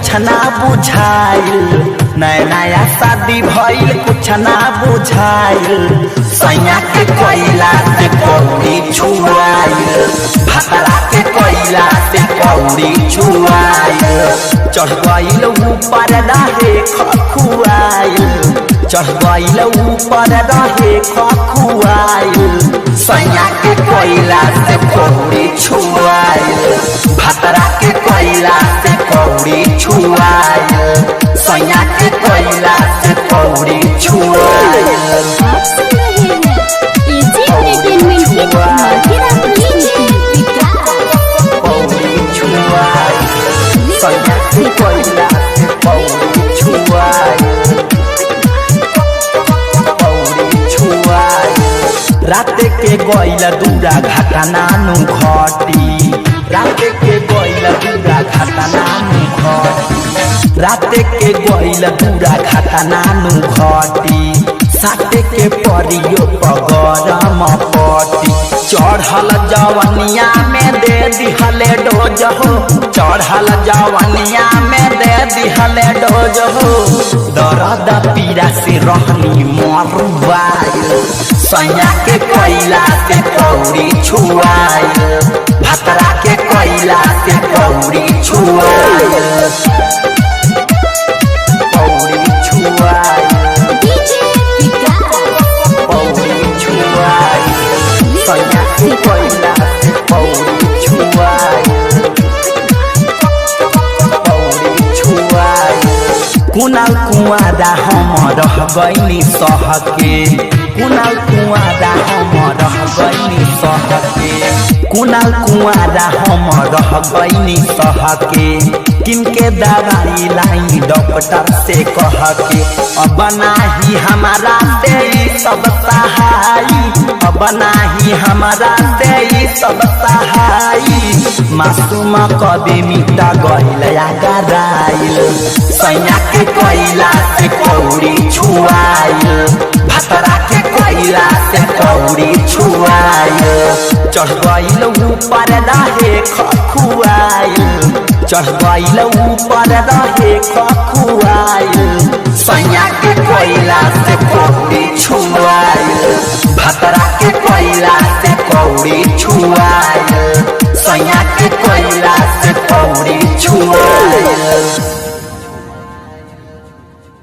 कुछ ना बुझाइल नया नया शादी भइल कुछ ना बुझाइल सैया के कोयला से कौड़ी छुआइल भतरा के कोयला से कौड़ी छुआइल चढ़ गइल ऊपर रहे खखुआइल चढ़ गइल ऊपर रहे खखुआइल सैया के कोयला से कौड़ी छुआइल भतरा के कोयला से कौड़ी छुआइल सैया के कोयला से कौड़ी छुआइल आप सुन रहे हैं एजी एंटरटेनमेंट की धमाकेदार प्रस्तुति कौड़ी छुआइल सैया के कोयला से कौड़ी छुआइल कौड़ी छुआइल रात के गइल दूरा घाटा नानु घटी रात के गइल दूरा घाटा नानु घटी रात के गइल दूरा घाटा नानु घटी साटे के परियो पगरम पटी चढ़ल जवनिया में दे दिहले डोज हो चढ़ल जवनिया में दे दिहले डोज हो दर्द पीड़ा से रहनी मरुआइल सैया के कोयला से कौड़ी छुआइल भतरा के कोयला से कौड़ी छुआइल कौड़ी छुआइल डीजे विकास कौड़ी छुआइल सैया के कोयला से कौड़ी छुआइल कौड़ी छुआइल कुनाल कुआदा हम रह गइनी सहके कुनाल कुआदा हम रह गइनी सहके कुनाल कुआदा हम रह गइनी सहके किनके दवाई लाई डॉक्टर से कह के अब नाही हमारा से ई सब सहाई अब नाही हमारा से ई सब सहाई मासूम कभी मिटा गइल या गराइल सैया के कोयला से कौड़ी छुआइल भतरा के कोयला से कौड़ी छुआइल चढ़ गइल ऊपर रहे खखुआइल चढ़ गइल ऊपर रहे खखुआइल सैया के कोयला से